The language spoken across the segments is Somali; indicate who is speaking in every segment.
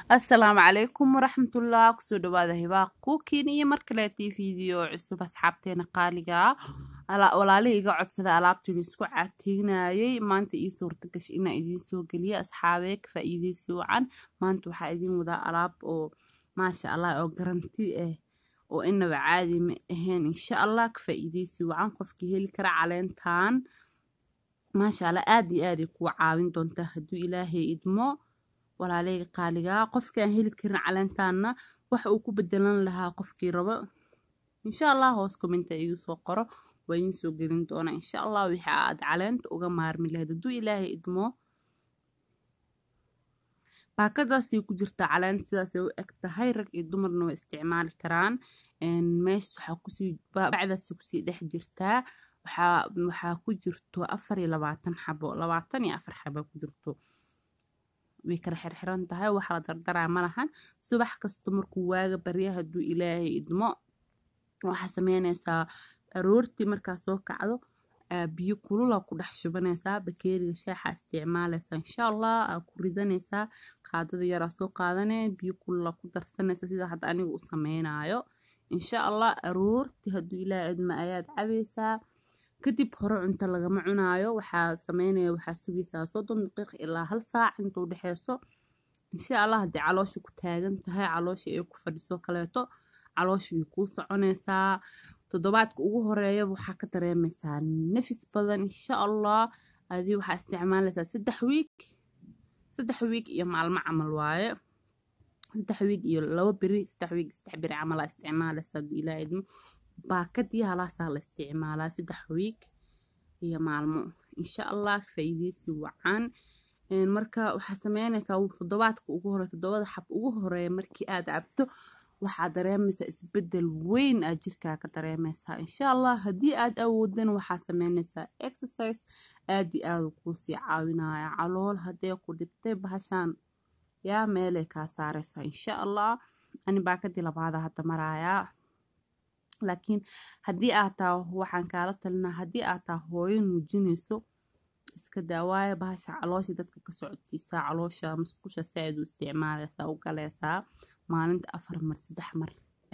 Speaker 1: assalaamu calaykum waraxmatullah kusoo dhawaada hibaaq kuukiin iyo mar kaleetii video cusub asxaabteena qaaliga walaalihii iga codsada alaabtiin isku catiinayay maanta ii suurta gash inaa idiin soo geliya asxaabee ka faa-iideysi wacan maanta waxaa idiin wadaa alaab oo maasha allah oo garanti ah oo inaba caadi ma ahayn insha allah ka faa-iideysi wacan qofkii heli kara caleentan maasha allah aada iyo aaday kuwa caawin doontaa hadduu ilaahay idmo walaaleyga qaaligaa qofkii aan heli karin caleentaana waxa uu ku bedelan lahaa qofkii rabo insha allah hoos commenta igu soo qoro waa idiin soo gelin doonaa insha allah wixii aad caleenta uga maarmi lahayd hadduu ilaahay idmo baakadaasay ku jirtaa caleenta sidaasay u eg tahay rag iyo dumarna way isticmaali karaan meesha waxaa kusii bacdaasay kusii dhex jirtaa waxaa waxaa ku jirto afar iyo labaatan xabo labaatan iyo afar xabo ku jirto way kala xirxiran tahay waxa la dardaraa ma lahan subax kasta markuu waaga barya hadduu ilaahay idmo waxaa sameynaysaa aroortii markaa soo kacdo biyo kulula ku dhex shubanaysaa bakeeriga shaaxa isticmaalaysaa insha allah aa ku ridanaysaa qaadada yaraa soo qaadane biyo kulula ku darsanaysa sida hadda aniga u sameynaayo insha allah aroortii hadduu ilaahay idmo ayaad cabaysaa kadib hore cunto lagama cunaayo waxaa sameynaya waxaa sugaysaa soddon daqiiq ilaa hal saac inta u dhexeyso insha allah haddii caloosha ku taagan tahay caloosha ay ku fadhiso kaleeto caloosha way kuu soconaysaa toddobaadka ugu horeeyaba waxaa ka dareemaysaa nafis badan insha allah adii waxaa isticmaalaysaa saddex wiig saddex wiig iyo maalmo camal waaye saddex wiig iyo laba beri saddex wiig saddex beri camal aa isticmaalaysaa hadduu ilaaha idmo baakadii halaasaa la isticmaalaa saddex wiig iyo maalmo insha allah faa-iideysi wacan marka waxaa sameynaysaa toddobaadka ugu hore toddobada xab ugu horeeya markii aad cabto waxaa dareemaysaa isbedel weyn aad jirkaa ka dareemaysaa insha allah haddii aad awoodan waxaa sameynaysaa exercise aad iyo aada kuusii caawinaya calool haddee ku dhibtay bahashaan yaa meelay kaa saaraysaa insha allah ani baakadii labaada hadda maraayaa laakiin haddii aad taa waxaan kaala talinaa haddii aad taa hooyo nuujinayso iska daawaayo bahasha caloosha dadka ka socodsiisaa caloosha musqusha saaid u isticmaalaysaa u galaysaa maalinta afar mar saddex mar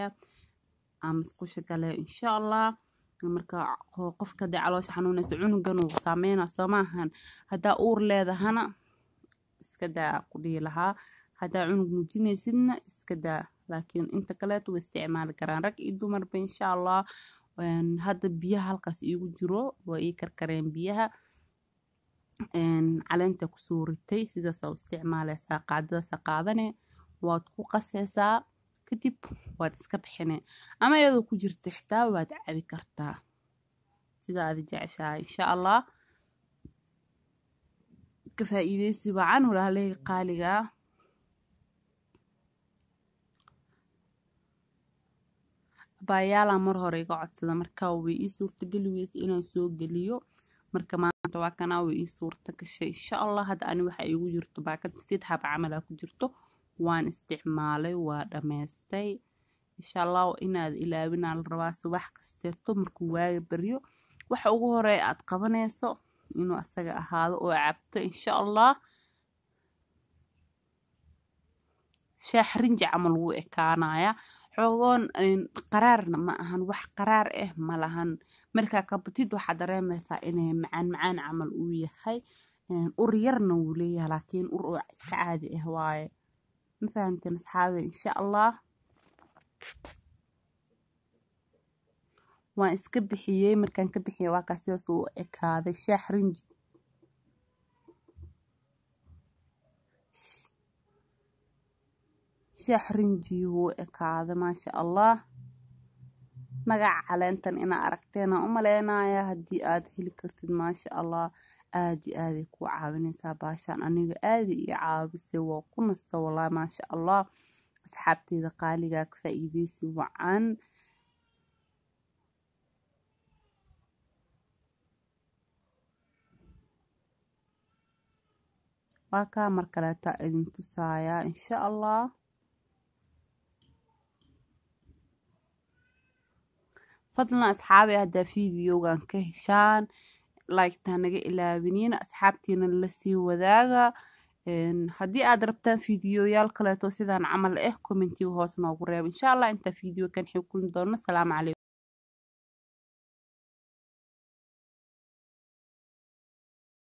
Speaker 1: aa musqusha gale insha allah marka qofka hadii caloosha xanuunaysa cunugan uu saameynaa soo maahan haddaa uur leedahana iska daa ku dhihi lahaa haddaa cunug nuujinaysidna iska daa laakiin inta kaleeto way isticmaali karaan rag iyo dumarba insha allah hadda biyaha halkaas iigu jiro waa ii karkareen biyaha caleenta kusoo ritay sidaasa u isticmaalaysaa qaadadaasa qaadane waad ku qasaysaa kadib waad iska bixine ama iyadoo ku jirta xitaa waad cabi kartaa sida aada jeceshaha insha allah ka faa-iideysi wacan walaaleyga qaaligaa baayaala mar hore iga codsada marka way ii suurtageli weysa inaan soo geliyo marka maanta waa kanaa way ii suurta gashay insha allah hadda ani waxa igu jirto baakad sid hab camalaa ku jirto waan isticmaalay waa dhammaystay insha allah inaad ilaawinaa la rabaa subax kasteeto markuu waaga baryo waxa ugu horeeya aad qabanayso inuu asaga ahaado oo cabto insha allah shaax rinji camal wuu ekaanaya xoogoon qaraarna ma ahan wax qaraar ah ma lahan markaa kabatid waxaa dareemaysaa inay macaan macaan camal uu yahay ur yarna wuu leeyahay laakiin ur oo iska caadi ah waaye ma fahamteen asxaabe insha allah waan iska bixiyey markaan ka bixiyey waa kaa sidaas uu ekaaday shaax rinji shaax rinji wuu ekaaday maasha allah magaca caleentan inaa aragteena u maleynaya haddii aad heli kartid maasha allah aada iyo aaday kuu caawinaysaa baashaan aniga aada iyo caabisay waa ku nasta wallaahi maasha allah asxaabteyda qaaligaa ka faa-iideysi wacan waa kaa mar kaleeta idin tusayaa insha allah fadlan asxaabay haddaa videogan ka heshaan laygtaa naga ilaabiniin asxaabtiina lasii wadaaga haddii aad rabtaan fiidiyoyaal kaleeto sidaan camal ah commentiga hoos noogu reeb insha allah intaa fiideo kan xig kulmi doono salaamu calaykum